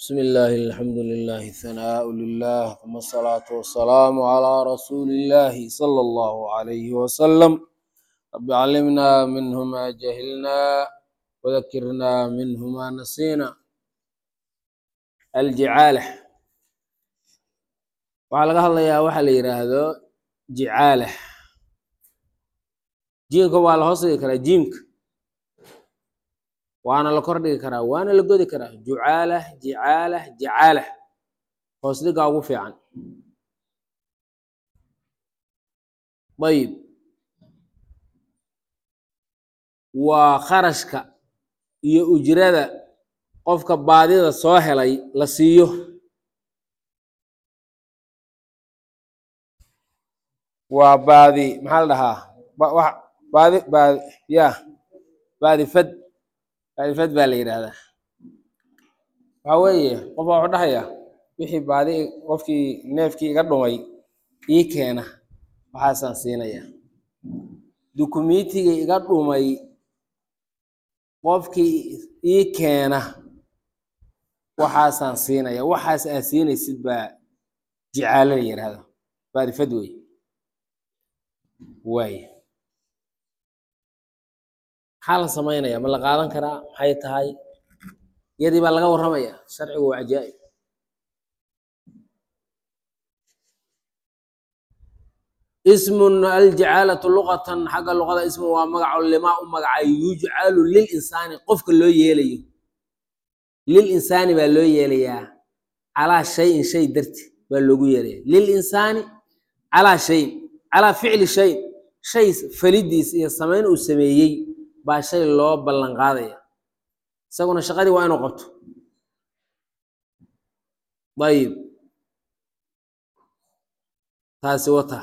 بسم الله الحمد لله الثناء لله ثم الصلاة والسلام على رسول الله صلى الله عليه وسلم رب علمنا منه ما جهلنا وذكرنا منه ما نسينا الجعالة waxaa laga hadlayaa waxa la yidhaahdo jicaala jiimka waa la hoos dhigi karaa jiimka waana la kor dhigi karaa waana la godi karaa jucaala jicaala jacaala hoos dhigaa ugu fiican ayib waa kharashka iyo ujrada qofka baadida soo helay la siiyo waa baadi maxaa la dhahaa ba- wax- baadi baadi ya baadi fad baadi fad baa la yidhaahdaa waxa weeye qof baa wuxuu dhahayaa wixii baadi qofkii neefkii iga dhumay ii keena waxaasaan siinayaa dukumiitigii iga dhumay qofkii ii keena waxaasaan siinaya waxaas aad siinaysid baa jicaalo la yidhaahda baadi fad wey waay maxaa la samaynaya ma la qaadan karaa maxay tahay yadii baa laga warramaya sharcigu waa cajaa'ib ismun aljacaalatu luqatan xagga luqada ismun waa magaco limaa u magacay yujcalu lil insaani qofka loo yeelayo lil insaani baa loo yeelayaa calaa shayin shay darti baa loogu yeelaya lil insaani calaa shayin calaa ficli shayin shay falidiis iyo samayn uu sameeyey baa shay loo ballan qaadaya isaguna shaqadii waa inuu qabto ayib taasi wata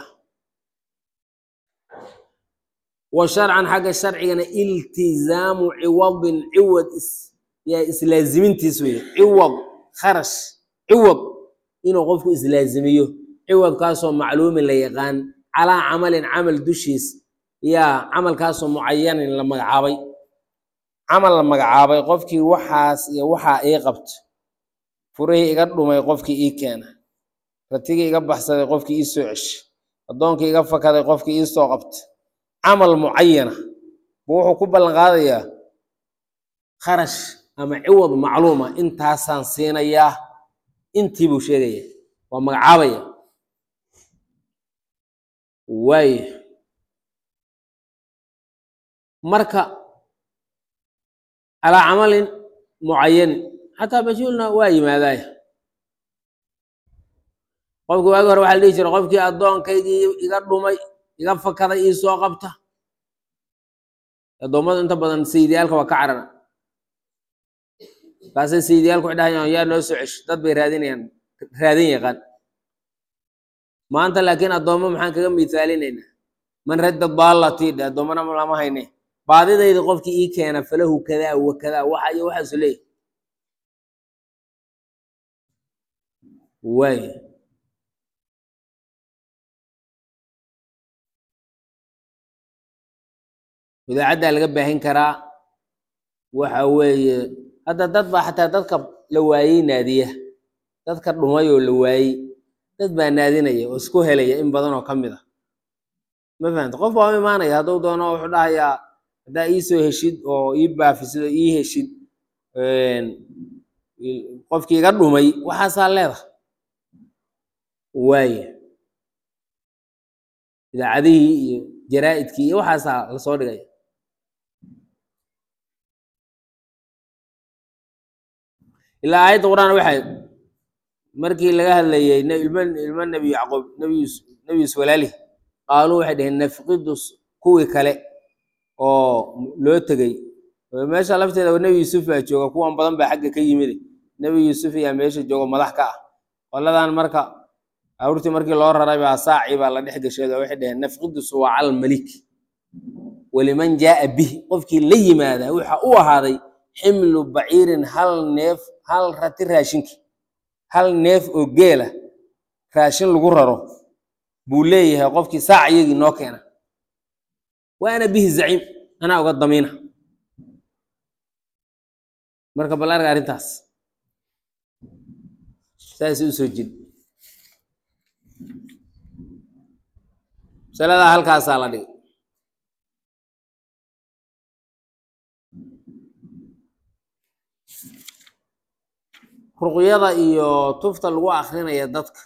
wa sharcan xagga sharcigana iltizaamu ciwadin ciwad is yaa islaazimintiis weye ciwad kharash ciwad inuu qofku islaazimiyo ciwadkaasoo macluumin la yaqaan calaa camalin camal dushiis yaa camalkaasoo mucayanin la magacaabay camal la magacaabay qofkii waxaas iyo waxaa ii qabto furihii iga dhumay qofkii ii keena ratigii iga baxsaday qofkii ii soo ceshay addoonkii iga fakaday qofkii ii soo qabta camal mucayana buu wuxuu ku ballan qaadayaa kharash ama ciwad macluuma intaasaan siinayaa intii buu sheegaya waa magacaabaya waaya marka calaa camalin mucayanin xataa majhuulna waa yimaadaaya qofki waagi hore waxaa la dhihi jiray qofkii addoonkaygii iga dhumay iga fakaday ii soo qabta addoommadu inta badan sayidiyaalka waa ka carara kaasay sayidiyaalku waxay dhahayaan yaa noo soo cesh dad bay raadinayaan raadin yaqaan maanta laakiin addoommo maxaan kaga miisaalinaynaa man radda daalatii dhe addoommana lama hayne baadidayda qofkii ii keena falahu kadaa wa kadaa waxa iyo waxaasu leeyahy waay idaacaddaa laga baahin karaa waxa weeye hadda dad baa xataa dadka la waayey naadiya dadka dhumay oo la waayey dad baa naadinaya oo isku helaya in badan oo ka mid ah ma fahamta qof baa u imaanaya hadduu doono wuxuu dhahayaa haddaa ii soo heshid oo ii baafisid oo ii heshid qofkii iga dhumay waxaasaa leedahay waaya idaacadihii iyo jaraa'idkii iyo waxaasaa lasoo dhigaya ilaa aayadda qur-aan waxay markii laga hadlayay ilma ilmo nebi yacquub nebi yuusuf nebi yuusuf walaalih qaaluu waxay dhaheen nafqidu kuwii kale oo loo tegey meesha lafteeda nebi yuusuf baa jooga kuwan badan baa xagga ka yimid nebi yuusuf ayaa meesha jooga madax ka ah qoladan marka awrtii markii loo raray baa saacii baa la dhex gasheed oo waxay dhaheen nafqidu suwaacal malik waliman jaaa bih qofkii la yimaada waxa u ahaaday ximlu baciirin hal neef hal rati raashinki hal neef oo geela raashin lagu raro buu leeyahay qofkii saac iyagii noo keena wa ana bihi zaciim anaa uga damiina marka bal arga arrintaas saasay usoo jid masaladaa halkaasaa la dhigay ruqyada iyo tufta lagu akrinaya dadka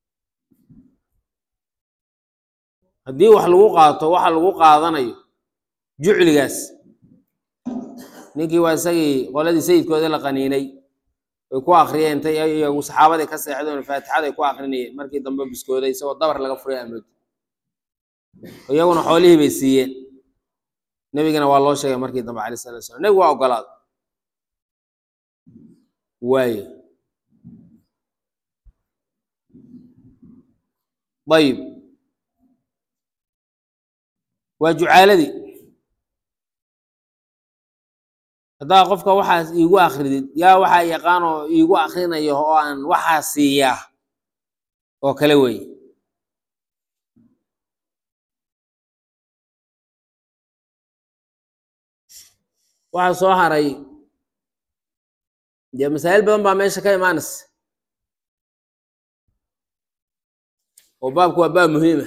haddii wax lagu qaato waxa lagu qaadanayo jucligaas ninkii waa isagii qoladii sayidkoodii la qaniinay way ku akriyeen intay iyagu saxaabadii ka seexdeen faatixaday ku akrinayeen markii dambe biskooday isagoo dabar laga furay amood iyaguna xoolihii bay siiyeen nebigana waa loo sheegay markii dambe alay salatu slam nebigu waa ogolaaday waayo ayib waa jucaaladii haddaa qofka waxaas iigu akridid yaa waxaa yaqaan oo iigu akrinayo oo aan waxaa siiyaa oo kale weeye waxaa soo haray dee masaa'il badan baa meesha ka imaanaysa oo baabku waa baab muhiima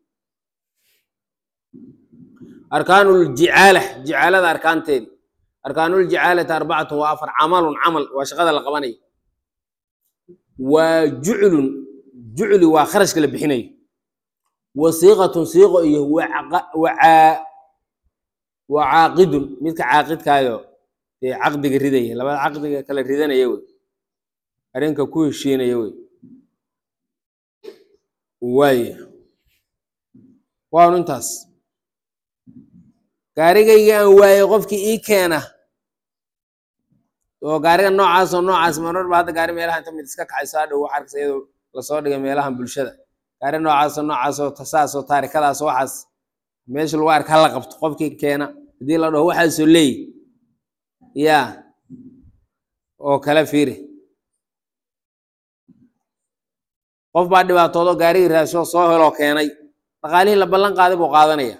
arkaanuuljicaala jicaalada arkaanteedi arkaanuuljicaalati arbacatun waa afar camalun camal waa shaqada la qabanayo waa juclun jucli waa kharashka la bixinayo wa siiqatun siiqo iyo waa caaqidun midka caaqidkaayo dee caqdiga ridaya labada caqdiga kala ridanaya wey arrinka ku heshiinaya wey waaya waanu intaas gaarigayga aan waayey qofkii ii keena oo gaariga noocaas oo noocaas marmarba hadda gaari meelaha inta mid iska kacayso hadhow wax arkaysa iyadoo lasoo dhigay meelahan bulshada gaari noocaas oo noocaas oo tasaas oo taarikadaas waxaas meesha lagu arka hala qabto qofkii keena haddii la dhaho waxaasoo leeyi yaa oo kale fiiri qof baa dhibaatoodo gaarigii raasho soo heloo keenay dhaqaalihii la ballan qaaday buu qaadanaya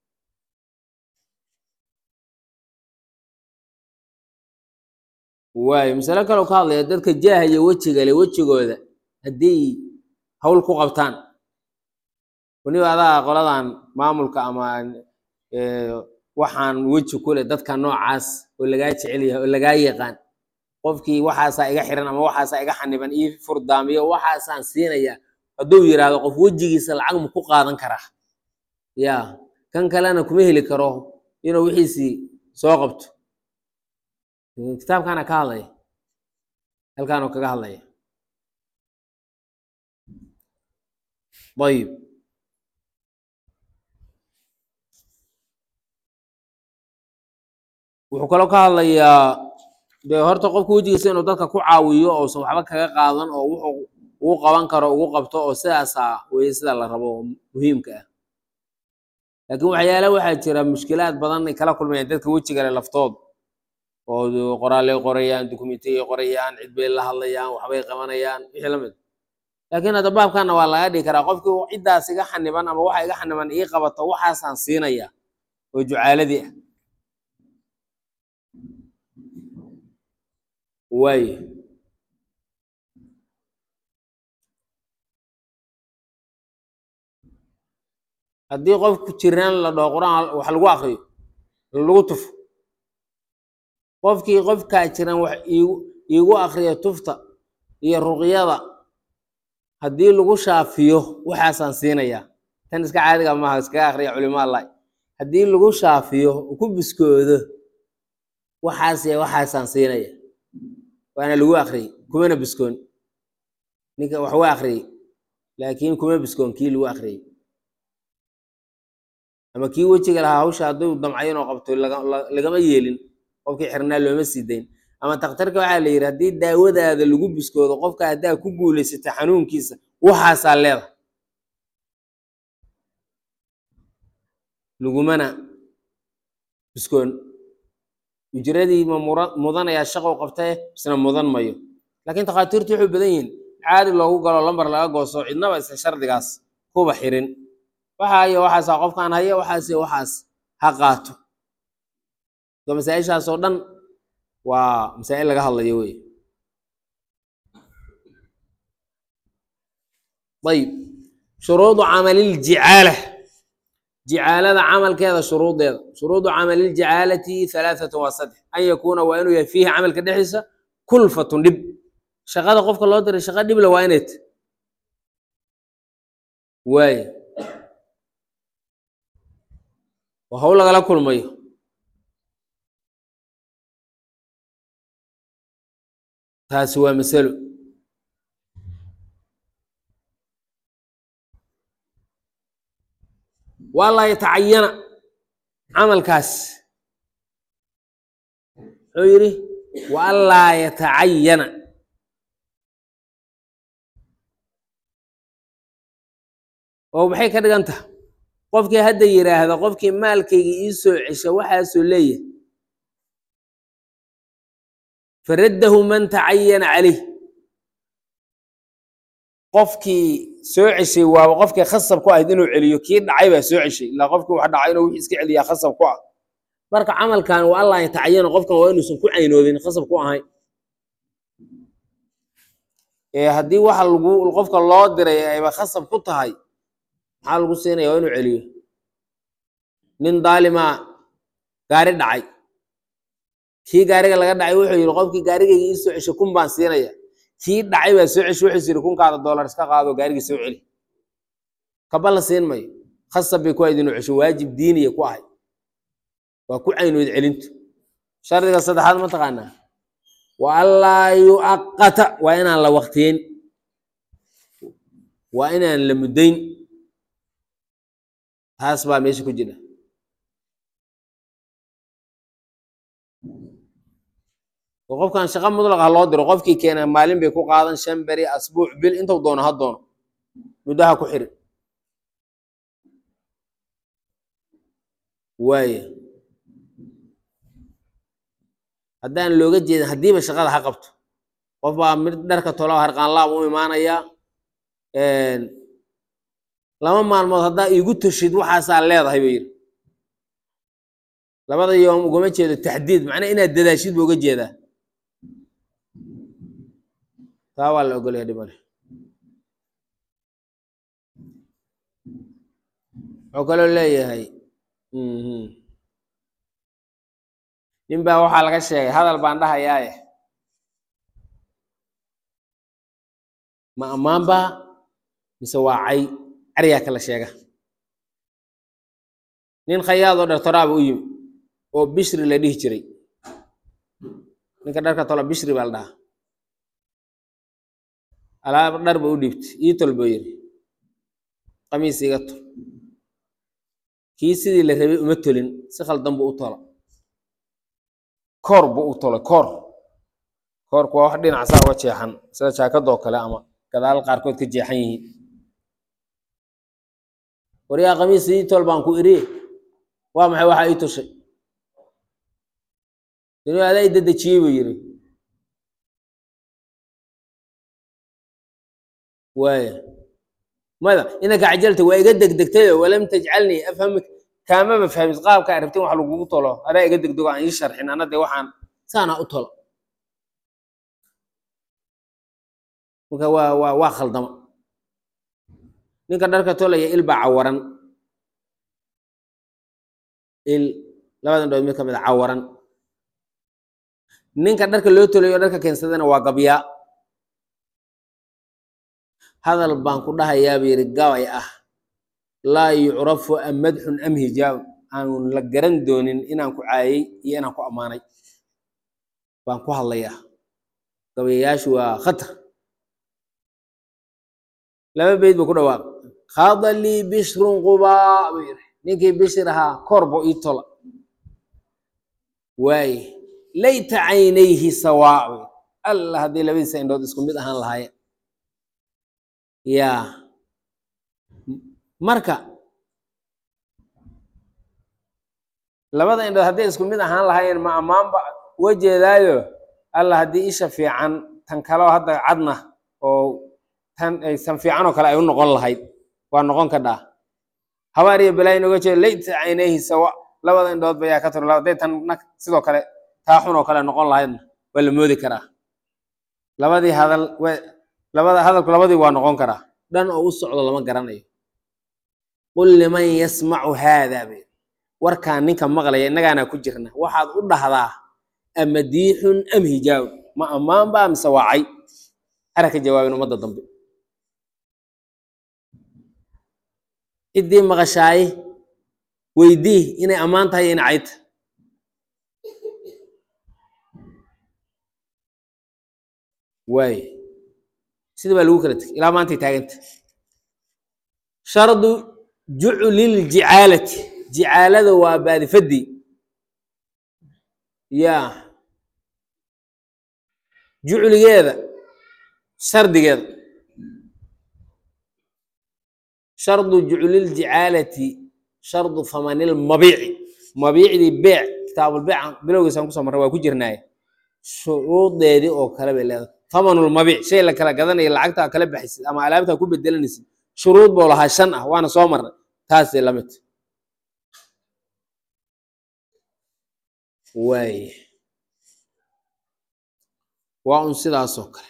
waayo masalo kaloo ka hadlaya dadka jaaha iyo wejiga le wejigooda haddii hawl ku qabtaan weliba adaa qoladan maamulka ama waxaan weji ku leh dadka noocaas oo lagaa jecel yahay oo lagaa yaqaan qofkii waxaasaa iga xiran ama waxaasaa iga xaniban ii furdaamiyo waxaasaan siinaya hadduu yidhaahdo qof wejigiisa lacag ma ku qaadan karaa ya kan kalena kuma heli karo inuu wixiisii soo qabto kitaabkaana ka hadlaya halkaanuu kaga hadlaya ayib wuxuu kaloo ka hadlayaa dee horta qofka wejigiisa inuu dadka ku caawiyo ousan waxba kaga qaadan oo wuxuu ugu qaban karo ugu qabto oo sidaasaa weye sida la rabo oo muhiimka ah laakiin waxyaala waxaa jira mushkilaad badan ay kala kulmayaan dadka wejigale laftood oo qoraaley qorayaan dukumentiyay qorayaan cid bay la hadlayaan waxbay qabanayaan wixii la mid laakiin hadda baabkana waa laga dhigi karaa qofkii ciddaas iga xaniban ama waxa iga xaniban ii qabato waxaasaan siinaya oo jucaaladii ah waaye haddii qofku jiraan la dhaho qur-aan wax lagu akriyo lagu tufo qofkii qofkaa jiran wax iigu iigu akriya tufta iyo ruqyada haddii lagu shaafiyo waxaasaan siinayaa tan iska caadiga maaha iskaga akriya culimo allahi haddii lagu shaafiyo ku biskoodo waxaas iyo waxaasaan siinaya waana lagu akriyey kumana biskoon ninka wax waa akriyey laakiin kuma biskoon kii lagu akriyey ama kii wejiga lahaa hawsha hadduu damcayo inuu qabto lagama yeelin qofkii xirnaa looma sii dayn ama takhtarka waxaa la yidhi haddii daawadaada lagu biskoodo qofka haddaa ku guulaysata xanuunkiisa waxaasaa leeda lagumana biskoon ujradii ma mudanayaa shaqow qabtae isna mudan mayo laakiin takhaatiirtu wuxuu badan yihiin caadi loogu galo lambar laga gooso cidnaba isa shardigaas kuba xirin waxa iyo waxaasaa qofkaan haya waxaas iyo waxaas ha qaato so masaa-ishaas oo dhan waa masaa'il laga hadlayo wey ayib shuruudu camaliiljicaala jicaalada camalkeeda shuruudeeda shuruudu camaliljicaalati halaathatu waa saddex an yakuuna waa inuu yahay fiihi camalka dhexdiisa kulfatun dhib shaqada qofka loo diray shaqa dhibla waa inay ta waaye oo hawl lagala kulmayo taasi waa masalo waa laa yatacayana camalkaas muxuu yidhi wa anlaa yatacayana oo maxay ka dhigan taha qofkii hadda yidhaahda qofkii maalkayga ii soo cesha waxaasoo leeyahay faraddahu man tacayana calayh qofkii soo ceshay waaba qofkii khasab ku ahayd inuu celiyo kii dhacay baa soo ceshay ilaa qofkii wax dhacay inuu wixii iska celiyaa khasab ku ah marka camalkan waa allah yatacayana qofkan waa inuusan ku caynoobin khasab ku ahayn ee haddii waxa lagu qofka loo diray ayba khasab ku tahay maxaa lagu siinaya waa inuu celiyo nin daalimaa gaari dhacay kii gaariga laga dhacay wuxuu yidhi qofkii gaarigayga ii soo ceshay kun baan siinaya kii dhacay baa soo ceshay wuxuu yidhi kunkaada doolar iska qaado gaarigii soo celi kaba la siin mayo khasab bay ku ahayd inuu cesho waajib diiniya ku ahay waa ku caynood celintu shardiga saddexaad ma taqaanaa wa anlaa yuaqata waa inaan la waktiyeyn waa inaan la muddayn taas baa meesha ku jira oo qofkan shaqa mudlaq ha loo diro qofkii keena maalin bay ku qaadan shan beri asbuuc bil intuu doono ha doono muddaha ku xirin waaya haddaan looga jeedin haddiiba shaqada ha qabto qof baa mid dharka tolo harqaanlaab u imaanayaa laba maalmood haddaa iigu toshid waxaasaa leedahay ba yidhi labada yoom ugama jeedo taxdiid macnaa inaad dadaashid ba uga jeedaa taa waa la ogolaya dhimale wuxuu kaloo leeyahay nin baa waxaa laga sheegay hadal baan dhahayaaye ma ammaan baa mise waa cay caryaa kala sheega nin khayaadoo dhartoraaba u yimi oo bishri la dhihi jiray ninka dharka tola bishri baa la dhahaa alaab dhar ba u dhiibtay ii tol buu yidhi qamiis iga tol kii sidii la rabay uma tolin si khaldan buu u tola koor buu u tolay koor koorku waa wax dhinac saa uga jeexan sida jaakadoo kale ama gadaal qaarkood ka jeexan yihiin waryaa qamiis ii tol baan ku iri waa maxay waxaa ii toshay dinu adaa i dedejiyey buu yidhi waaya mada inanka cajalta waa iga degdegtayo walam tajcalnii afhamik kaamaba fahmis qaabka a rabtin wax lagugu tolo adaa iga degdego aan ii sharxin ana dee waxaan saana u tolo marka waa waa waa khaldama ninka dharka tolaya il baa cawaran il labadan dhood mid ka mid a cawaran ninka dharka loo tolayo dharka keensadana waa gabyaa hadal baan ku dhahayaa buu yidhi gabay ah laa yucrafu am madxun am hijaab aan la garan doonin inaan ku caayay iyo inaan ku ammaanay baan ku hadlayaa gabayayaashu waa khatar laba beyd buu ku dhawaaq khada lii bishrun qubaa buu yidhi ninkii bishir ahaa kor buu ii tola waaye layta caynayhi sawaa buu yidhi alla haddii labadiisa indhood isku mid ahaan lahaayeen yaa marka labada indhood hadday isku mid ahaan lahaayeen ma ammaanba uga jeedaayo alla haddii isha fiican tan kaleo hadda cadna oo tan aysan fiican oo kale ay u noqon lahayd waa noqon kadhaa habaar iyo balaayin uga jeedo layta caynayhi sawa labada indhood ba yaa ka turo hadday tan nag sidoo kale taa xun oo kale noqon lahaydna waa la moodi karaa labadii hadal labada hadalku labadii waa noqon karaa dhan oo u socdo lama garanayo qul liman yasmacu haada bay warkaan ninka maqlaya innagaanaa ku jirna waxaad u dhahdaa amadiixun am hijaab ma ammaan baa mise waacay hara ka jawaabin ummadda dambe ciddii maqashaaye weydii inay ammaan tahay iyo inay cayta waay sida baa lagu kala tegay ilaa maantay taaganta shardu jucliljicaalati jicaalada waa baadifadii ya jucligeeda shardigeeda shardu jucliljicaalati shardu hamanilmabiici mabiicdii beec kitaabulbeeca bilowgiisaan kusoo marray waa ku jirnaaye shuruudeedii oo kale bay leedahay hamanulmabiic shay la kala gadanayo lacagtaa kala baxaysid ama alaabtaa ku bedelanaysid shuruud buu lahaa shan ah waana soo marnay taasay la mid waay waa un sidaasoo kale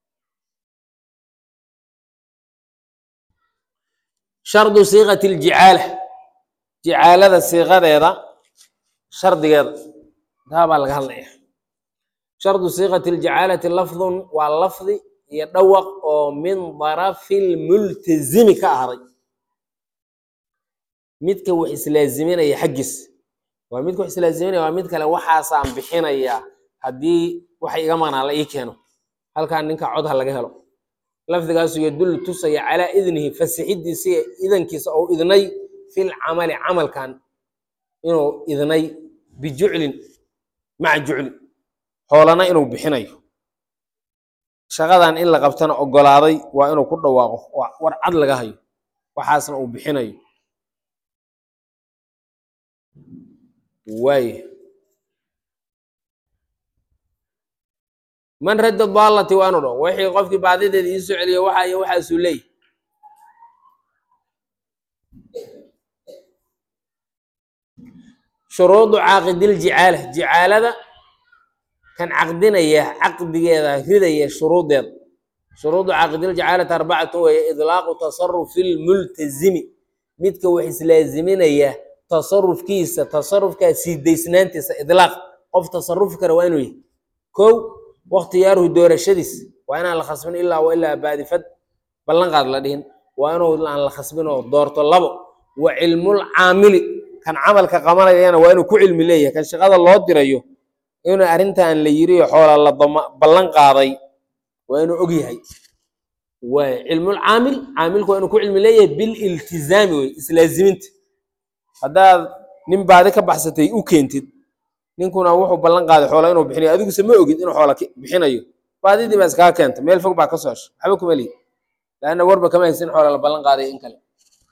shardu siiqati ljicaala jicaalada siiqadeeda shardigeeda taa baa laga hadlaya shardu siiqati ljicaalati lafdun waa lafdi iyo dhawaq oo min darafi lmultazimi ka ahday midka wax islaaziminaya xaggiis waa midka wax islaaziminaya waa mid kale waxaasaan bixinayaa haddii waxa iga maqnaa la ii keeno halkaan ninka cod ha laga helo lafdigaasu yadullu tusaya calaa idnihi fasixidiisa iyo idankiisa ou idnay fil camali camalkan inuu idnay bijuclin maca juclin hoolana inuu bixinayo shaqadan in la qabtana ogolaaday waa inuu ku dhawaaqo war cad laga hayo waxaasna uu bixinayo waay man radda daalati waa inu dho wixii qofkii baadideeda ii soo celiya waxa iyo waxaasuu leeyahy shuruudu caaqidiljicaala jicaalada kan caqdinaya caqdigeeda ridaya shuruudeeda shuruudu caaqidilجacaalati arbacatu weeye idlaaqu tasarufi lmultazimi midka wax islaaziminaya tasarufkiisa tasarufkaa siidaysnaantiisa idlaaq qof tasarufi kara waa inuu yahy kow wakhtiyaaruhu doorashadiis waa inaan la khasbin ilaa wa ilaa baadifad ballanqaad la dhihin waa inuu aan la khasbin oo doorto labo wa cilmul caamili kan camalka qabanayana waa inuu ku cilmi leeyahay kan shaqada loo dirayo inuu arrintan la yiriyo xoola la ballan qaaday waa inuu og yahay waay cilmul caamil caamilku waa inuu ku cilmi leeyahay bililtizaami wey islaaziminta haddaad nin baadi ka baxsatay u keentid ninkuna wuxuu ballan qaaday xoola inuu bixinayo adiguse ma ogid inuu xoola bixinayo baadidii baa iskaa keenta meel fog baa ka soo hesha waxba kuma lihi laanna warba kama haysin xoola la ballan qaaday in kale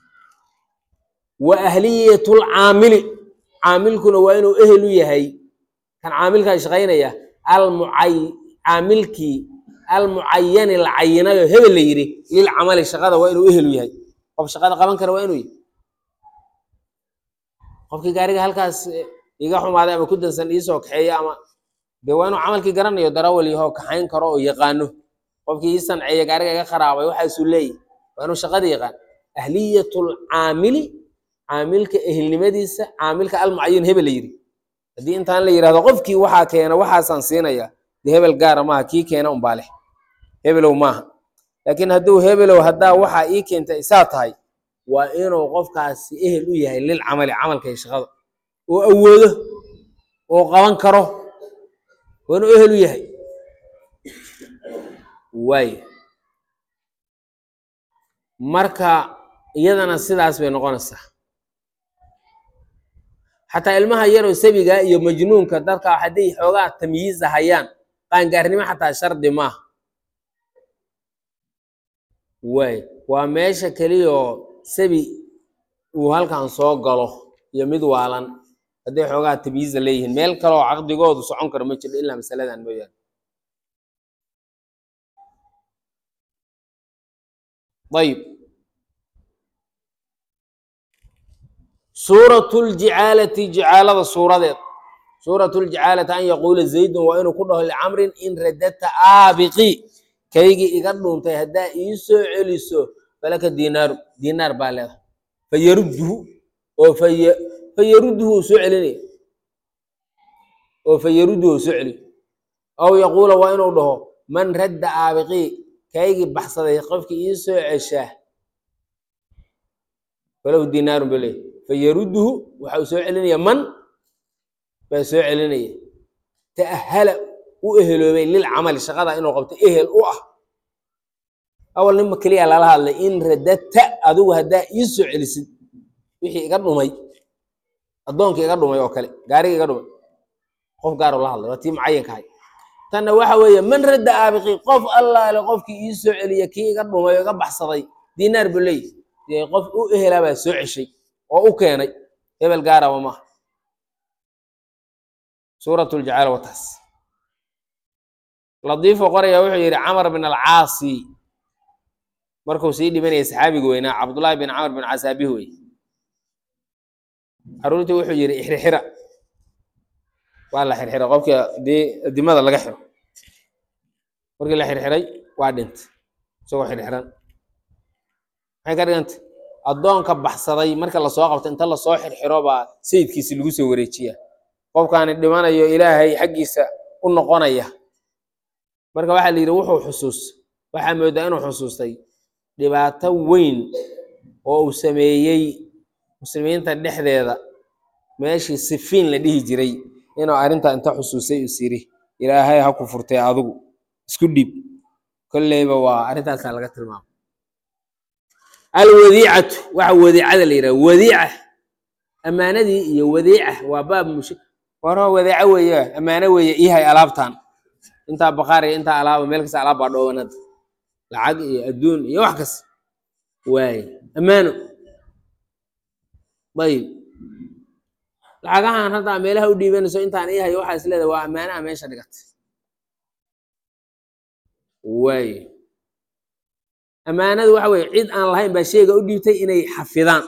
wa ahliyatul caamili caamilkuna waa inuu ehel u yahay kan caamilkaa shaqaynaya almucay caamilkii almucayani la cayinayo hebel la yidhi lilcamali shaqada waa inuu ehel u yahay qof shaqada qaban kara waa inuu yahy qofkii gaariga halkaas iga xumaaday ama ku dansan iisoo kaxeeya ama dee waa inuu camalkii garanayo darawal yahoo kaxayn karo oo yaqaano qofkii ii sanceeya gaariga iga kharaabay waxaasuu leeyahy waa inuu shaqada yaqaan ahliyatul caamili caamilka ehelnimadiisa caamilka almucayan hebel la yidhi haddii intaan la yidhahdo qofkii waxaa keena waxaasaan siinaya dee hebel gaara maaha kii keena unbaa leh hebelow maaha laakiin hadduu hebelow haddaa waxaa ii keenta isaa tahay waa inuu qofkaasi ehel u yahay lil camali camalka iyo shaqada oo awoodo oo qaban karo waa inuu ehel u yahay waay marka iyadana sidaas bay noqonaysaa xataa ilmaha yaroo sabiga iyo majnuunka dadka hadday xoogaa tamyiiza hayaan qaangaarnimo xataa shardi maaha waay waa meesha keliyoo sabi uu halkan soo galo iyo mid waalan hadday xoogaa tamyiiza leeyihiin meel kaleoo caqdigoodu socon karo ma jirto ilaa masaladan mooyaane ayib suurat ljicaalati jicaalada suuradeed suurat ljicaalati an yaquula zaydun waa inuu ku dhaho licamrin in radadta aabiqi kaygii iga dhuuntay haddaa ii soo celiso falaka diinaaru diinaar baa leedahay fayarudduhu oo faya fayarudduhu uu soo celinaya oo fayarudduhu uu soo celiyo aw yaquula waa inuu dhaho man radda aabiqii kaygii baxsaday qofkii ii soo ceshaa falahu diinaarun buu leeyahy fayarudduhu waxa uu soo celinaya man baa soo celinaya ta'ahala u eheloobay lilcamali shaqada inuu qabto ehel u ah awal ninma keliya lala hadlay in radadta adigu haddaa ii soo celisid wixii iga dhumay addoonkii iga dhumay oo kale gaarigii iga dhumay qof gaaroo la hadlay waa tii mucayankahay tanna waxa weeye man radda aabiqii qof allaale qofkii ii soo celiya kii iga dhumay oo iga baxsaday diinaar buu leeyahy dee qof u ehelaa baa soo ceshay oo u keenay hebel gaaraba maaha suurat ljacaala wataas ladiifo qoraya wuxuu yidhi camar bin alcaasi markuu sii dhibanayay saxaabiga weynaa cabdullaahi bin camar bin caas aabihi wey caruurtii wuxuu yidhi ixrixira waa la xirxiray qofkii dii dimada laga xiro markii la xirxiray waa dhintay isagoo xirxiran maxay ka dhiganta addoonka baxsaday marka lasoo qabto inta lasoo xirxiro baa sayidkiisi lagu soo wareejiyaa qofkaani dhimanayo ilaahay xaggiisa u noqonaya marka waxaa la yidhi wuxuu xusuus waxaa moodaa inuu xusuustay dhibaato weyn oo uu sameeyey muslimiinta dhexdeeda meeshii sifiin la dhihi jiray inuu arrintaa inta xusuusay is yidhi ilaahay ha ku furtay adigu isku dhiib kolleyba waa arrintaasaa laga tilmaama alwadiicatu waxa wadiicada la yidhaha wadiica ammaanadii iyo wadiica waa baab mush waro wadiico weeye ammaano weeye ihay alaabtan intaa baqaar iyo intaa alaaba meel kasta alaab baa dhoobanad lacag iyo adduun iyo wax kas waaye ammaano ayib lacagahan hadda meelaha u dhiibanayso intaan ii hayo waxaa is leedahay waa ammaanaha meesha dhigatay waaye ammaanadu waxa weye cid aan lahayn baa sheega u dhiibtay inay xafidaan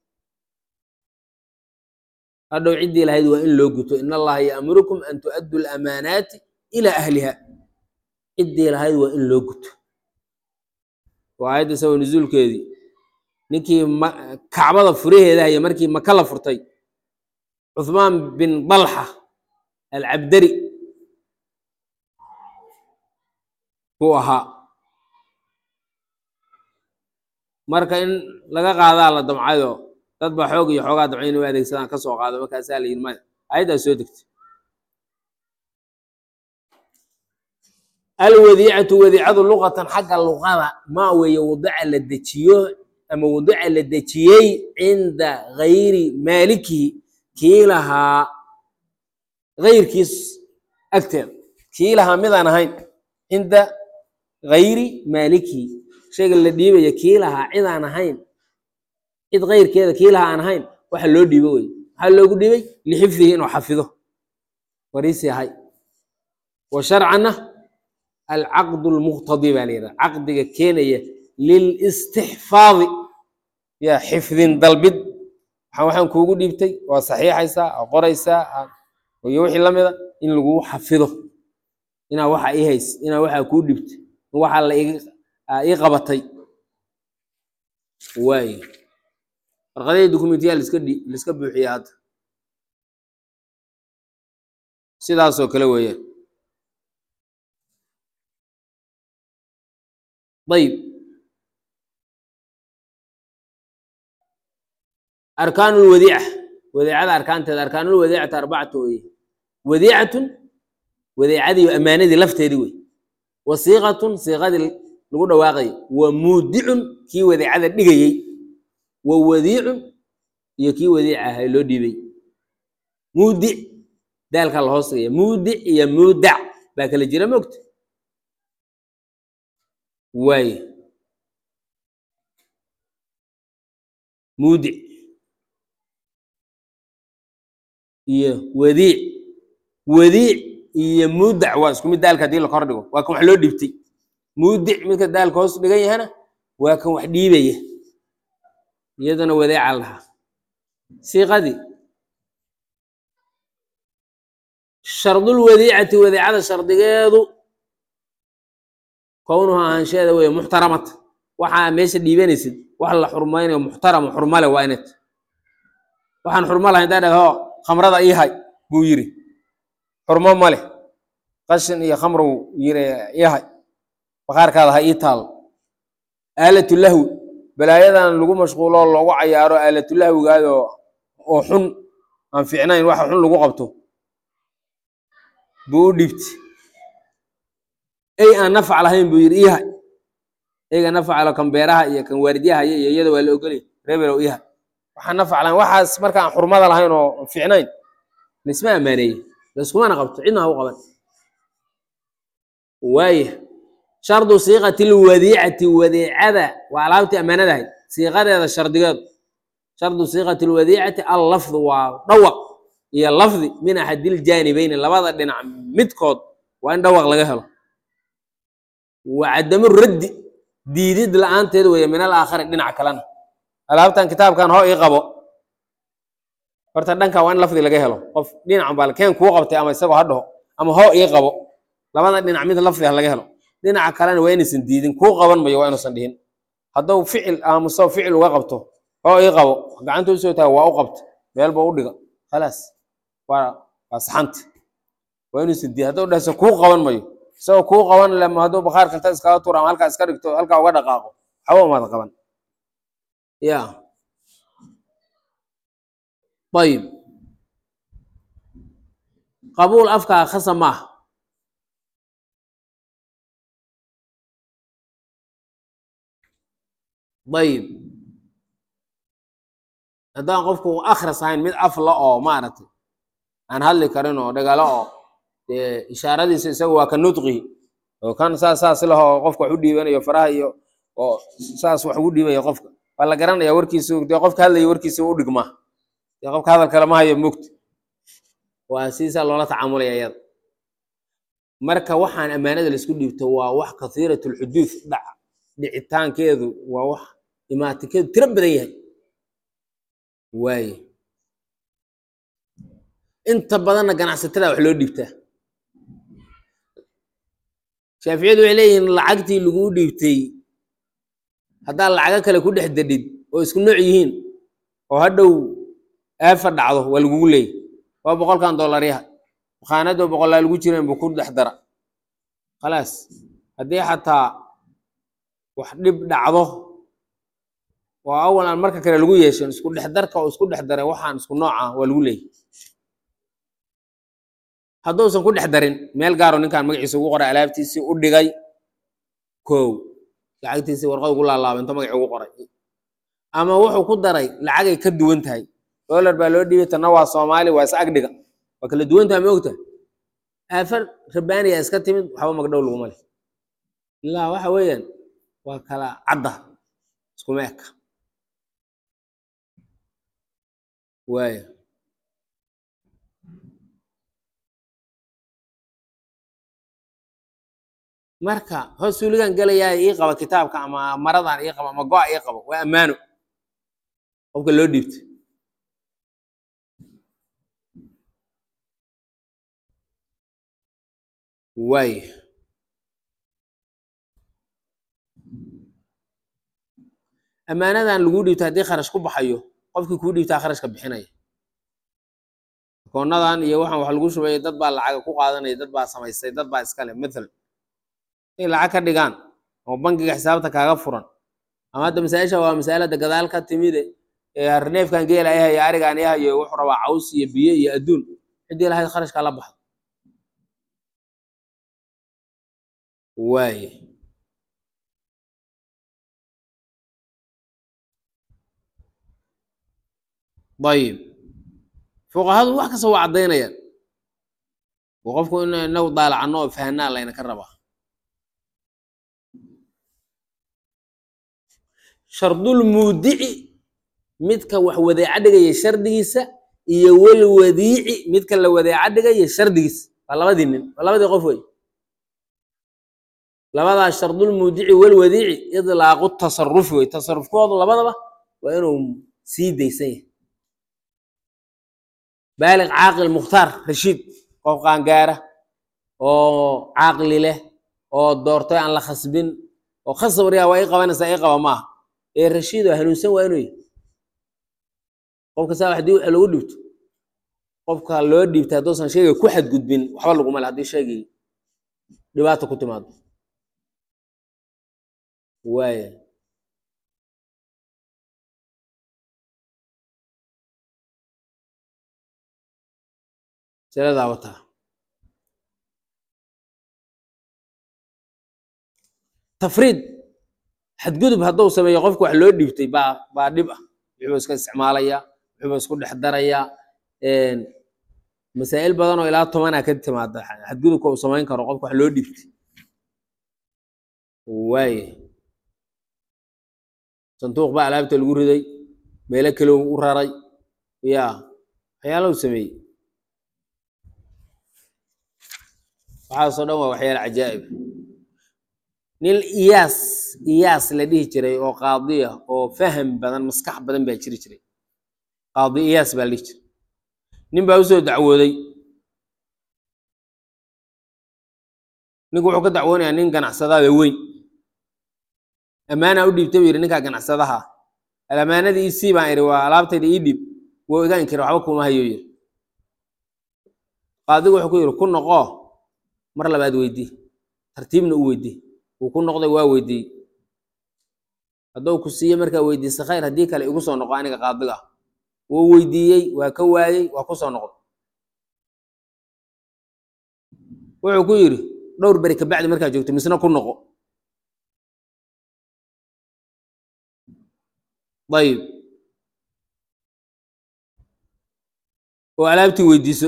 hadhow ciddii lahayd waa in loo guto in allaha ya'murukum an tu'addu lamaanaati ilaa ahliha ciddii lahayd waa in loo guto waa aayadda sabab nusuulkeedii ninkii ma- kacbada furaheeda haya markii maka la furtay cuthmaan bin dalxa alcabdari buu ahaa marka in laga qaadaa la damcayo dad ba xoog iyo xoogaa damca inay u adeegsadaan ka soo qaado markaasaa la yidhi maya ayaddaa soo degtay alwadiicatu wadiicadu luqatan xagga luqada maa weeye wadica la dejiyo ama wadica la dejiyey cinda gayri maalikihi kii lahaa gayrkiis agteeda kii lahaa midaan ahayn cinda gayri maalikihi shayga la dhiibaya kii lahaa cid aan ahayn cid kayrkeeda kii lahaa aan ahayn waxa loo dhiibo wey maxaa loogu dhiibay lixifdihi inuu xafido wariisi ahay wa sharcanna alcaqdu lmuqtadi baa la yidhaha caqdiga keenaya lilistixfaadi ya xifdin dalbid waxaan waxaan kuugu dhiibtay waa saxiixaysaa waa qoraysaa iyo wixii lamida in lagu xafido inaa waxa ii hays inaa waxaa kuu dhibtay in waxaa la ii qabatay waaye warqadihii dokumentiyaa liska dhi liska buuxiya hadda sidaasoo kale weeyaan ayib arkaan lwadiica wadiicada arkaanteeda arkaanulwadiicata arbacatu weye wadiicatun wadiicadii ammaanadii lafteedii wey wasiiqatun siiqadii lagu dhawaaqayay wa muudicun kii wadiicada dhigayey wa wadiicun iyo kii wadiica ahay loo dhiibay muudic daalka la hoos dhigaya muudic iyo muudac baa kala jira mogta waaye muudic iyo wadiic wadiic iyo muudac waa isku mid daalka haddii la kor dhigo waa kan wax loo dhiibtay muudic midka daalka hoos dhigan yahana waa kan wax dhiibaya iyadana wadeeca lahaa siiqadii shardulwadiicati wadiicada shardigeedu kownuha ahaansheeda weeye muxtaramata waxaa meesha dhiibanaysid wax la xurmaynayo muxtaramo xurmale waa inay tahay waxaan xurmo lahayn daa dhah hoo khamrada ii hay buu yiri xurmo ma leh qashin iyo khamrow yiri ii hay bakhaarkaada ha ii taal aalatu lahwi balaayadan lagu mashquulo oo loogu cayaaro aalatu lahwigaado oo xun aan fiicnayn waxa xun lagu qabto buu u dhiibtay ey aan nafac lahayn buu yidhi iiha eyga nafacalo kan beeraha iyo kan waardiyahaya iyo iyada waa la ogolay rebelow iiha waxaan nafac lahayn waxaas marka aan xurmada lahayn oo aan fiicnayn laisma ammaaneeyey laiskumana qabto cidna ha u qaban waaya shardu siiqati lwadiicati wadiicada waa alaabtii ammaanadahay siiqadeeda shardigeedu shardu siiqati lwadiicati allafdu waa dhawaq iyo lafdi min axadiljaanibeyni labada dhinac midkood waa in dhawaq laga helo wa cadamu raddi diidid la-aanteed weeye min alaakhari dhinac kalena alaabtan kitaabkan hoo ii qabo horta dhanka waa in lafdi laga helo qof dhinacan baa keen kuu qabtay ama isagoo ha dhaho ama hoo ii qabo labada dhinac mid lafdi ha laga helo dhinaca kalena waa inaysan diidin kuu qaban mayo waa inuusan dhihin hadduu ficil aamuso ficil uga qabto hoo ii qabo gacanta usoo taaga waa u qabta meelba u dhiga khalaas waa waa saxanta waa inuusan diidin hadduu dhahso kuu qaban mayo isagoo kuu qaban lema hadduu bakhaarka inta iskaga tuura ama halkaa iska dhigto halkaa uga dhaqaaqo waxba umaad qaban ya ayib qabuul afkaa khasa maaha ayib haddaan qofku akhras ahayn mid afla oo maaragtay aan hadli karin oo dhagalo oo dee ishaaradiisa isaga waa ka nudqi oo kan saas saas lahoo qofka wax u dhiibanayo faraha iyo oo saas wax ugu dhiibaya qofka waa la garanaya warkiisu dee qofka hadlaya warkiisa u dhigmaa dee qofka hadal kale ma hayo mogta waa siisaa loola tacaamulaya iyada marka waxaan ammaanada laisku dhiibto waa wax kathiirat lxuduud dhac dhicitaankeedu waa wax imaatikeedu tiro badan yahay waaye inta badanna ganacsatada wax loo dhiibtaa shaaficiyadu waxay leeyihiin lacagtii laguu dhiibtay haddaad lacago kale ku dhex dadhid oo isku nooc yihiin oo hadhow aafa dhacdo waa lagugu leeyay waa boqolkan dollaryaha makhaanadoo boqolaa lagu jireen buu ku dhex dara khalaas haddii xataa wax dhib dhacdo oo awal aan marka kale lagu yeeshan isku dhex darka oo isku dhex daray waxaan isku nooca waa lagu leeyay hadduusan ku dhex darin meel gaaro ninkaan magaciisa ugu qoray alaabtiisii u dhigay kow lacagtiisii warqad ugu laalaaba inta magacii ugu qoray ama wuxuu ku daray lacagay ka duwan tahay dollar baa loo dhiibay tanna waa soomaali waa is agdhiga waa kala duwan tahay ma ogtahay aafar rabaaniya iska timid waxba magdhow laguma leh ilaa waxa weeyaan waa kala cadda iskuma eka waaya marka hoos suuligan gelayaa ii qaba kitaabka ama maradan ii qaba ama go-a ii qabo waa ammaano qofka loo dhiibto waaya ammaanadan laguu dhiibto haddii kharash ku baxayo qofkii kuu dhiibtaa kharashka bixinaya akoonadan iyo waxaan wax lagu shubay dad baa lacaga ku qaadanaya dad baa samaystay dad baa iskale mathalan inay lacag ka dhigaan oo bangiga xisaabta kaaga furan ama hadda masaa-isha waa masaalada gadaal ka timide ee harneefkan geela ay hayo arigaan i hayo wuxuu rabaa caws iyo biyo iyo adduun ciddii lahayd kharashkaa la baxdo waaye ayib fuqahadu wax kasta waa caddaynayaan oo qofku in inagu daalacano oo fahanaa layna ka rabaa shardulmuudici midka wax wadeeca dhigaya shardigiisa iyo walwadiici midka la wadeeca dhigaya shardigiisa waa labadii nin waa labadii qof wey labadaas shardulmuudici walwadiici idlaaqu tasarufi wey tasarufkoodu labadaba waa inuu sii daysan yahay baaliq caaqil mukhtaar rashiid qof qaangaara oo caaqli leh oo doortay aan la khasbin oo khasab riyaa waa ii qabanaysaa ii qaba maaha ee rashiid oo hanuunsan waa inuu yahay qofka saa haddii waxa lagu dhibto qofka loo dhiibtay hadduusan shayga ku xadgudbin waxba laguma le haddii shaygii dhibaata ku timaado waaya siradaa wataa tafriid xadgudub hadduu sameeyo qofka wax loo dhiibtay baa baa dhib ah wuxuu iska isticmaalayaa wuxuu isku dhex darayaa masaa'il badan oo ilaa tobanaa ka timaada xadgudubka uu samayn karo qofka wax loo dhiibtay waaye sanduuq baa alaabta lagu riday meelo kale u raray ya waxyaalahu sameeyey waxaasoo dhan waa waxyaala cajaa'ib nin iyaas iyaas la dhihi jiray oo qaadiya oo faham badan maskax badan baa jiri jiray qaadi iyaas baa la dhihi jiray nin baa usoo dacwooday ninku wuxuu ka dacwoonayaa nin ganacsadaada weyn ammaanaa u dhiibtay buu yidhi ninkaa ganacsadaha alamaanadii isii baan idhi waa alaabtayda ii dhiib wuu iga inkira waxba kuma hayo yidhi qaadigu wuxuu ku yidhi ku noqoo mar labaad weydii tartiibna u weydii wuu ku noqday waa weydiiyey hadduu ku siiye markaa weydiisa khayr haddii kale igu soo noqo aniga qaadiga wuu weydiiyey waa ka waayey waa ku soo noqday wuxuu ku yidhi dhowr beri kabacdi markaa joogto misna ku noqo ayib oo alaabtii weydiiso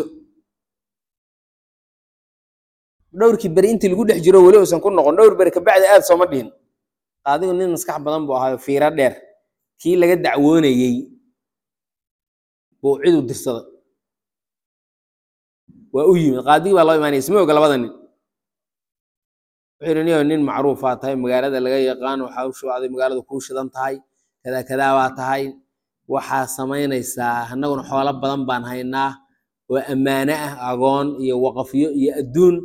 dhowrkii beri intii lagu dhex jiro weli uusan ku noqon dhowr beri kabacdi aad sooma dhihin qaadigu nin maskax badan buu ahaayo fiiro dheer kii laga dacwoonayey buu cid u dirsaday waa u yimid qaadigii baa loo imaanaya isma oga labada nin wuxuu yidhi niyo nin macruufaa tahay magaalada laga yaqaano hawshu aday magaalada kuu shidan tahay kadaa kadaa baa tahay waxaa samaynaysaa annaguna xoolo badan baan haynaa oo ammaano ah agoon iyo waqafyo iyo adduun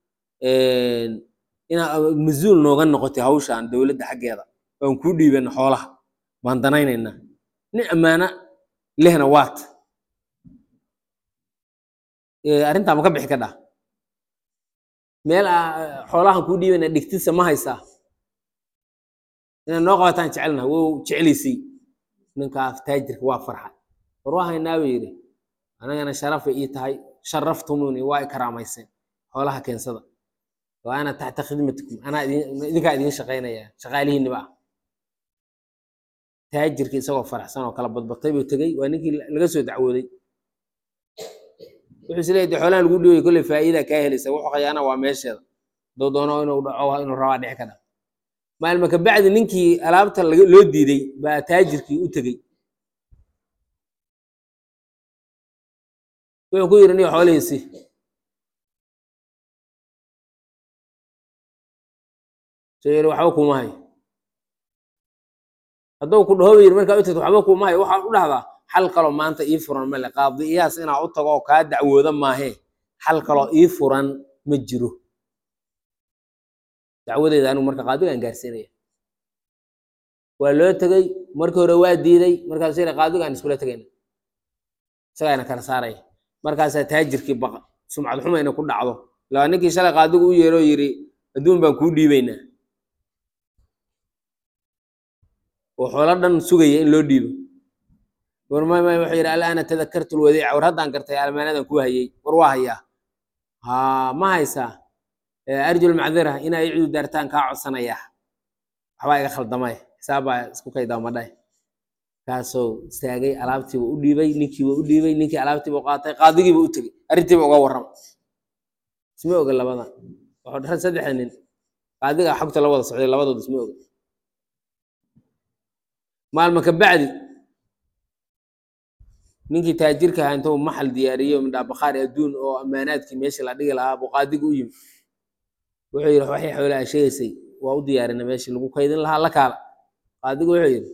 inaa mas-uul nooga noqotay hawshan dowladda xaggeeda waan kuu dhiibana xoolaha waan danaynaynaa nin ammaano lehna waat arrintaa ma ka bixi ka dhaa meel xoolahan kuu dhiibana dhigtisa ma haysaa inaad noo qabataan jecelna wou jeclaysay ninkaas taajirka waa farxa war waa haynaa buu yidhi anagana sharafay ii tahay sharaftumuni waa i karaamayseen xoolaha keensada wa ana taxta khidmatikum anaa idinkaa idiin shaqaynaya shaqaalihiiniba ah taajirkii isagoo faraxsan oo kala badbatay buu tegey waa ninkii laga soo dacwooday wuxuu is leeyahay xoolahan lagu dhiibay kolley faa'iida kaa helaysa wuxuu khayaana waa meesheeda doo doono inuu dhaco inuu rabaa dhici ka dha maalma kabacdi ninkii alaabta loo diiday baa taajirkii u tegey wuxuu ku yidhi niyo xoolihiisi soo yidhi waxba kuma hayo hadduu ku dhaho ba yidhi markaa u tagto waxba kuma hayo waxaa u dhahdaa xal kaloo maanta ii furan male qaadi iyaas inaa u tago oo kaa dacwooda maahee xal kaloo ii furan ma jiro dacwadeeda anigu marka qaadigaan gaarsiinaya waa loo tegey markii hore waa diiday markaasuu yidhi qaadigaan iskula tegayna isagaana kala saaraya markaasaa taajirkii baqa sumcad xuma inay ku dhacdo ilaa ninkii shalay qaadigu u yeero yidhi adduun baan kuu dhiibaynaa oo xoolo dhan sugaya in loo dhiibo warmay may wuxuu yidhi alaana tadakartu lwadiica war haddaan gartay almaanadan kuu hayay war waa hayaa ha ma haysaa arjul macdira inaa i cidu daartaan kaa codsanaya waxbaa iga khaldamay xisaabbaa isku kaydaamadhay kaasoo istaagay alaabtiiba u dhiibay ninkiiba u dhiibay ninkii alaabtiiba qaatay qaadigiiba u tegey arrintiiba uga warrama isma oga labada wuxuu dharan saddexda nin qaadiga xogta la wada socday labadood isma oga maalma ka bacdi ninkii taajirka ahaa intuu maxal diyaariyo midhaa bakhaari adduun oo ammaanaadkii meeshii la dhigi lahaa buu qaadigu u yimi wuxuu yidhi waxay xoolaha sheegaysay waa u diyaarina meeshii lagu kaydin lahaa la kaala qaadigu wuxuu yidhi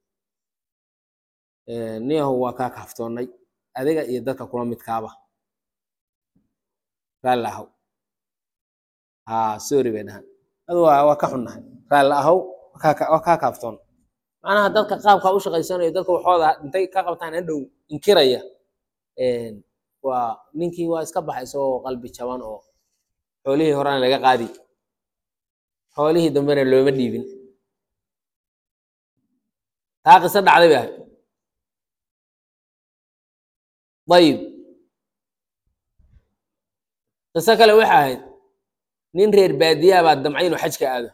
niyahu waa kaa kaaftoonnay adiga iyo dadka kula midkaaba raalli ahaw haa sorry bay dhahan adu waa waa ka xunnahay raalli ahow waa kaa waa kaa kaaftoon macnaha dadka qaabkaa u shaqaysanayo dadka waxooda intay ka qabtaan hadhow inkiraya waa ninkii waa iska baxay isagoo qalbi jaban oo xoolihii horena laga qaadi xoolihii dambena looma dhiibin taa qiso dhacday bay ahayd ayib qiso kale waxay ahayd nin reer baadiyaa baa damcay inuu xajka aado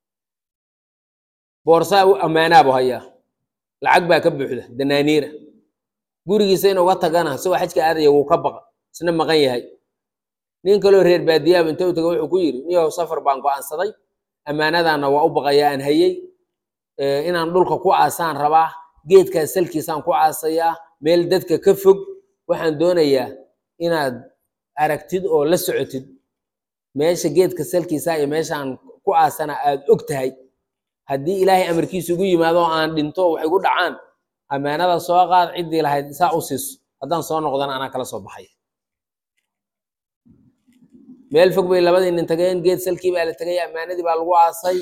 boorsaa u ammaanaa buu hayaa lacag baa ka buuxda danaaniira gurigiisa inuu ga tagana isagoo xajka aadaya wuu ka baqa isna maqan yahay nin kaloo reer baadiyaaba inta u taga wuxuu ku yidhi niyow safar baan go'aansaday ammaanadaana waa u baqayaa aan hayey inaan dhulka ku aasaan rabaa geedkaa salkiisaan ku aasayaa meel dadka ka fog waxaan doonayaa inaad aragtid oo la socotid meesha geedka salkiisa iyo meeshaan ku aasana aad og tahay haddii ilaahay amarkiisa ugu yimaado oo aan dhinto waxay gu dhacaan ammaanada soo qaad ciddii lahayd saa u siiso haddaan soo noqdana anaa kala soo baxay meel fog bay labadii nin tageen geed salkii baa la tegay ammaanadii baa lagu aasay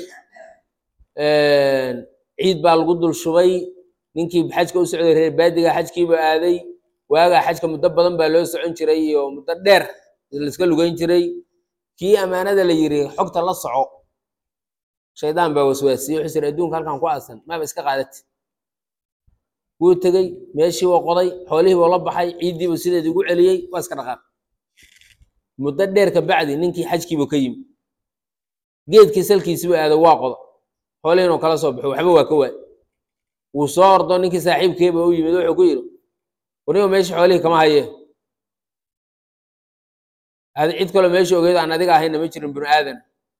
ciid baa lagu dul shubay ninkii xajka u socday reer baadiga xajkiiba aaday waagaa xajka muddo badan baa loo socon jiray iyo muddo dheer laiska lugeyn jiray kii ammaanada la yiri xogta la soco shaydaan baa waswaasiyey wuxuu siri adduunka halkan ku aasan maaba iska qaadati wuu tegey meeshii waa qoday xoolihii buu la baxay ciiddiibuu sideedii ugu celiyey waa iska dhaqaaq muddo dheer ka bacdi ninkii xajkiibuu ka yimi geedkii salkiisiibuu aaday waa qoda xoolihiinuu kala soo baxo waxba waa ka waay wuu soo ordo ninkii saaxiibkeeba u yimid wuxuu ku yidhi warnigo meeshii xoolihii kama haye adi cid kaloo meesha ogeyd aan adiga ahayna ma jirin binu aadan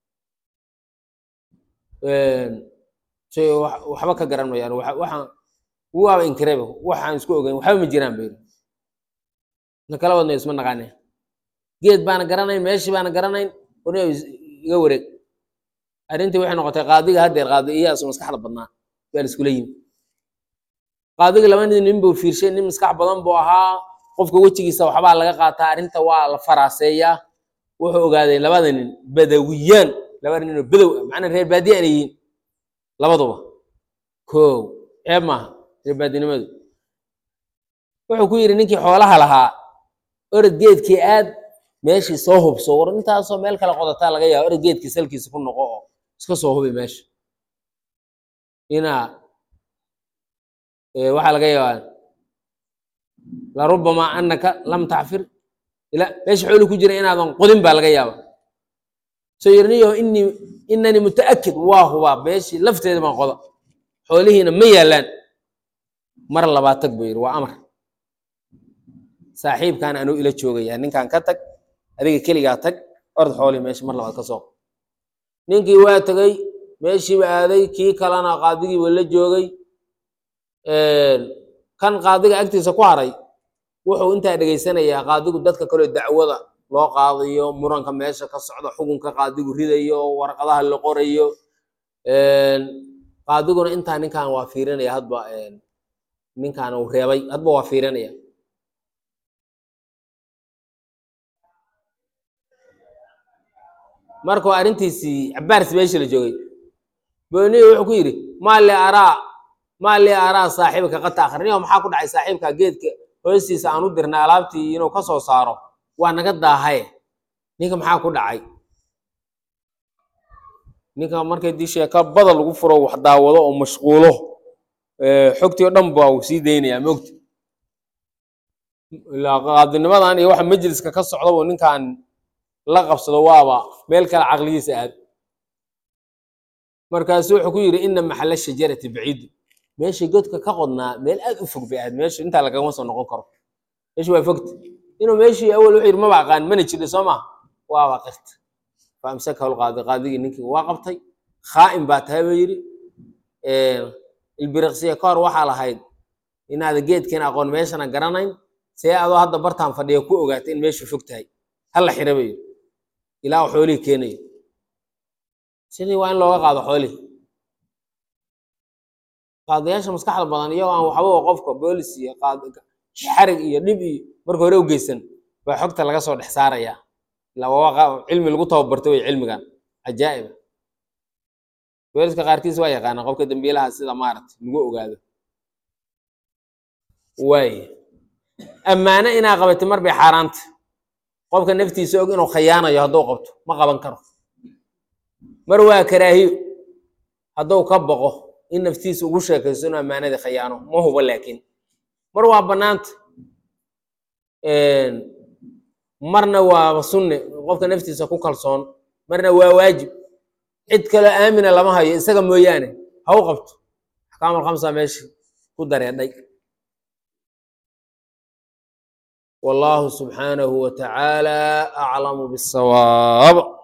shay waxba ka garan mayaan waxaan waaba inkirayba waxaan isku ogeyn waxba ma jiraan ba yidhi na kala wadnayo isma naqaane geed baana garanayn meeshii baana garanayn warnigo iga wareeg arrintii waxay noqotay qaadiga haddeer qaadi iyaasu maskaxda badnaa baa la iskula yimi qaadiga laba nin nin buu fiirshay nin maskax badan buu ahaa qofka wejigiisa waxbaa laga qaataa arrinta waa la faraaseeyaa wuxuu ogaaday labada nin badawiyaan laba nin oo badow ah macnaa reer baadiye aanay yihiin labaduba kow ceeb maaha reer baadinimadu wuxuu ku yidhi ninkii xoolaha lahaa orod geedkii aad meeshii soo hubso war intaasoo meel kale qodataa laga yaaba orod geedkii salkiisa ku noqo oo iska soo hubi meesha inaa waxaa laga yaabaa larubama anaka lam tacfir ila meesha xooli ku jira inaadan qodin baa laga yaaba soo yirniyo ini inani mutaakid waa hubaa meeshii lafteeda baan qoda xoolihiina ma yaalaan mar labaad tag buu yidhi waa amar saaxiibkaan anuu ila joogaya ninkaan ka tag adiga keligaa tag ord xoolihii meesha mar labaad ka soo ninkii waa tegey meeshiiba aaday kii kalena qaadigiiba la joogay kan qaadiga agtiisa ku haray wuxuu intaa dhegaysanayaa qaadigu dadka kaleo dacwada loo qaadayo muranka meesha ka socda xukunka qaadigu ridayo warqadaha la qorayo qaadiguna intaa ninkan waa fiirinaya hadba ninkan uu reebay hadba waa fiirinaya markuu arrintiisii cabaars meesha la joogay booniyo wuxuu ku yidhi maali araa maali araa saaxiibka qata akhrinio maxaa ku dhacay saaxiibka geedka hoostiisa aan u dirnay alaabtii inuu ka soo saaro waa naga daahaye ninka maxaa ku dhacay ninka markay dii sheeka badal lagu furo wax daawado oo mashquulo xogtii oo dhan baa uu sii daynayaa mogta ilaa qaadinimadan iyo waxa majliska ka socdaba ninkan la qabsado waaba meel kale caqligiisa aad markaasu wuxuu ku yidhi ina maxalla shajarati baciidu meeshii godka ka qodnaa meel aad u fog bay ahayd meeshu intaa lagama soo noqon karo meeshu waa fogta inuu meeshii awal wuxuu yidhi maba aqaan mana jirin soo ma waaba qirta fa amsakahu lqaadi qaadigii ninkii waa qabtay khaa'im baa tahay buu yidhi ilbiriqsiya ka hor waxaa lahayd inaada geedkiina aqoon meeshana garanayn see adoo hadda bartaan fadhiya ku ogaatay in meeshu fog tahay hala xira buu yidhi ilaa xoolihii keenayo sidii waa in looga qaado xoolihii qaadayaasha maskaxda badan iyagoo aan waxba qofka boolis iyo xarig iyo dhib iyo marka hore u geysan baa xogta laga soo dhex saarayaa ilaa waa cilmi lagu tababarto wey cilmigan cajaa'iba booliska qaarkiis waa yaqaanaa qofka dembiilaha sida maaragtay lagu ogaado waay ammaano inaa qabatay mar bay xaaraanta qofka naftiisa og inuu khayaanayo hadduu qabto ma qaban karo mar waa karaahiyo hadduu ka boqo in naftiisa ugu sheekaysto inuu ammaanadii khayaano ma hubo laakiin mar waa bannaanta marna waa sunne qofka naftiisa ku kalsoon marna waa waajib cid kaloo aamina lama hayo isaga mooyaane ha u qabto axkaamul khamsa meesha ku dareedhay والله سبحانه وتعالى أعلم بالصواب